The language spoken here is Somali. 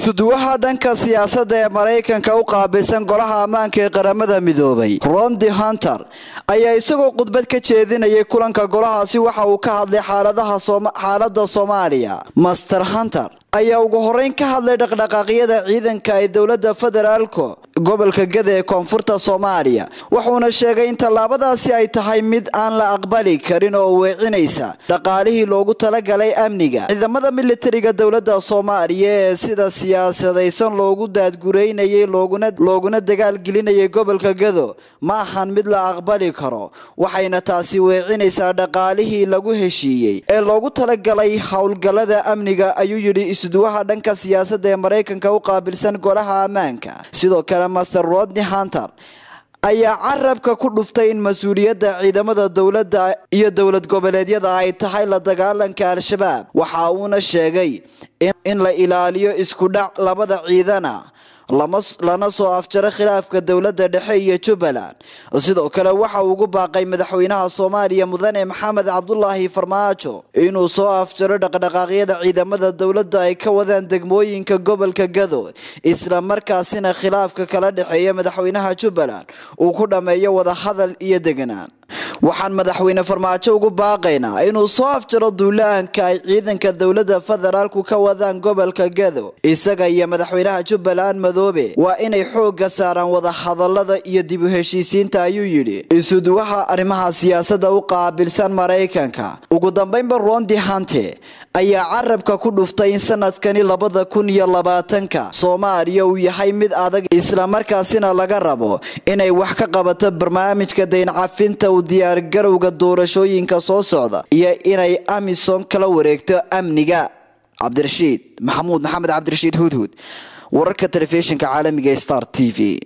isuduwaha dhanka siyaasadda ee maraykanka u qaabilsan golaha ammaanka ee qaramada midoobay rondi hunter ayaa isagoo khudbad ka jeedinayay kulanka golahaasi waxa uu ka hadlay xaalada soomaaliya master hunter ayaa ugu horeyn ka hadlay dhaqdhaqaaqyada ciidanka ee dowlada federaalka gobolka gada ee koonfurta soomaaliya wuxuuna sheegay in tallaabadaasi ay tahay mid aan la aqbali karin oo weecinaysa dhaqaalihii loogu talagalay amniga ciidamada militariga dowlada soomaaliya ee sida siyaasadaysan loogu daadgureynayay looguna dagaalgelinayay gobolka gado ma ahan mid la aqbali karo waxayna taasi weecinaysaa dhaqaalihii lagu heshiiyey ee loogu talagalay howlgalada amniga ayuu yidhi isduwaha dhanka siyaasadda ee maraykanka u qaabilsan golaha ammaanka sidoo kale master rodney hunter ayaa carabka ku dhuftay in mas-uuliyadda ciidamada dowladda iyo dowlad goboleedyada ay tahay la dagaalanka al-shabaab waxa uuna sheegay in la ilaaliyo isku dhac labada ciidana lana soo afjaro khilaafka dowladda dhexe iyo jubbaland sidoo kale waxa uu ugu baaqay madaxweynaha soomaaliya mudane maxamed cabdulaahi farmaajo inuu soo afjaro dhaqdhaqaaqyada ciidamada dowladda ay ka wadaan degmooyinka gobolka gado isla markaasina khilaafka kala dhexeeya madaxweynaha jubbaland uu ku dhammeeyo wadahadal iyo deganaan waxaan madaxweyne farmaajo ugu baaqaynaa inuu soo afjaro duulaanka ay ciidanka dowlada federaalku ka wadaan gobolka gado isaga iyo madaxweynaha jubbaland madoobe waa inay xooga saaraan wadahadalada iyo dib u heshiisiinta ayuu yidhi isuduwaha arrimaha siyaasadda u qaabilsan maraykanka ugu dambeynba rondi hante ayaa carabka ku dhuftay in sanadkani labada kun iyo labaatanka soomaaliya uu yahay mid adag islamarkaasina laga rabo inay wax ka qabato barnaamijka dayncafinta u diyaargarowga doorashooyinka soo socda iyo inay amisom kala wareegto amniga cabdirashiid maxamuud maxamed cabdirashiid hudhud wararka telefishinka caalamiga star t v